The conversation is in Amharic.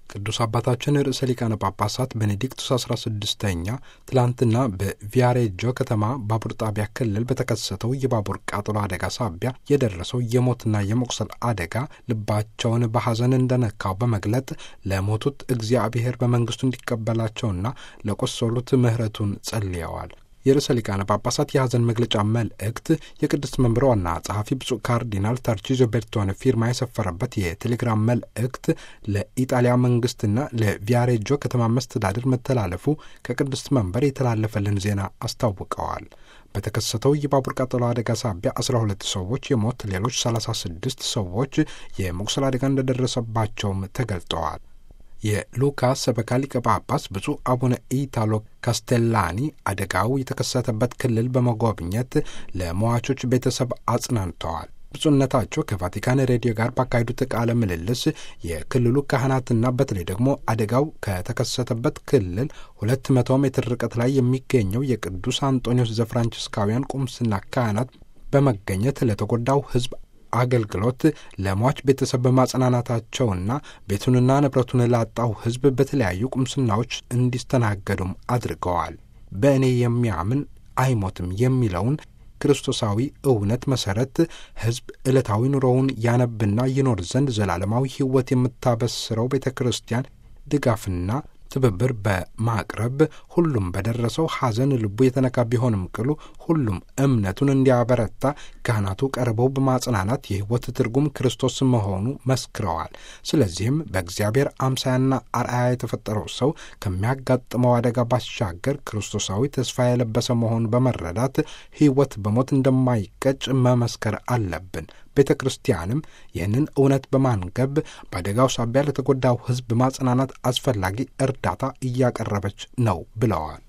ቅዱስ አባታችን ርዕሰ ሊቃነ ጳጳሳት ቤኔዲክቱስ 16ኛ ትላንትና በቪያሬጆ ከተማ ባቡር ጣቢያ ክልል በተከሰተው የባቡር ቃጠሎ አደጋ ሳቢያ የደረሰው የሞትና የመቁሰል አደጋ ልባቸውን በሐዘን እንደነካው በመግለጥ ለሞቱት እግዚአብሔር በመንግስቱ እንዲቀበላቸውና ለቆሰሉት ምሕረቱን ጸልየዋል። የርዕሰ ሊቃነ ጳጳሳት የሐዘን መግለጫ መልእክት የቅድስት መንበር ዋና ጸሐፊ ብፁዕ ካርዲናል ታርቺዞ ቤርቶኔ ፊርማ የሰፈረበት የቴሌግራም መልእክት ለኢጣሊያ መንግስትና ለቪያሬጆ ከተማ መስተዳድር መተላለፉ ከቅድስት መንበር የተላለፈልን ዜና አስታውቀዋል። በተከሰተው የባቡር ቃጠሎ አደጋ ሳቢያ 12 ሰዎች የሞት ሌሎች 36 ሰዎች የመቁሰል አደጋ እንደደረሰባቸውም ተገልጠዋል። የሉካ ሰበካ ሊቀ ጳጳስ ብፁዕ አቡነ ኢታሎ ካስቴላኒ አደጋው የተከሰተበት ክልል በመጎብኘት ለሟቾች ቤተሰብ አጽናንተዋል። ብፁዕነታቸው ከቫቲካን ሬዲዮ ጋር ባካሄዱት ቃለ ምልልስ የክልሉ ካህናትና በተለይ ደግሞ አደጋው ከተከሰተበት ክልል ሁለት መቶ ሜትር ርቀት ላይ የሚገኘው የቅዱስ አንጦኒዎስ ዘፍራንቺስካውያን ቁምስና ካህናት በመገኘት ለተጎዳው ሕዝብ አገልግሎት ለሟች ቤተሰብ በማጽናናታቸውና ቤቱንና ንብረቱን ላጣው ሕዝብ በተለያዩ ቁምስናዎች እንዲስተናገዱም አድርገዋል። በእኔ የሚያምን አይሞትም የሚለውን ክርስቶሳዊ እውነት መሠረት ሕዝብ ዕለታዊ ኑሮውን ያነብና ይኖር ዘንድ ዘላለማዊ ሕይወት የምታበስረው ቤተ ክርስቲያን ድጋፍና ትብብር በማቅረብ ሁሉም በደረሰው ሐዘን ልቡ የተነካ ቢሆንም ቅሉ ሁሉም እምነቱን እንዲያበረታ ካህናቱ ቀርበው በማጽናናት የሕይወት ትርጉም ክርስቶስ መሆኑ መስክረዋል። ስለዚህም በእግዚአብሔር አምሳያና አርአያ የተፈጠረው ሰው ከሚያጋጥመው አደጋ ባሻገር ክርስቶሳዊ ተስፋ የለበሰ መሆኑን በመረዳት ሕይወት በሞት እንደማይቀጭ መመስከር አለብን። ቤተ ክርስቲያንም ይህንን እውነት በማንገብ በአደጋው ሳቢያ ለተጎዳው ሕዝብ ማጽናናት አስፈላጊ እርዳታ እያቀረበች ነው ብለዋል።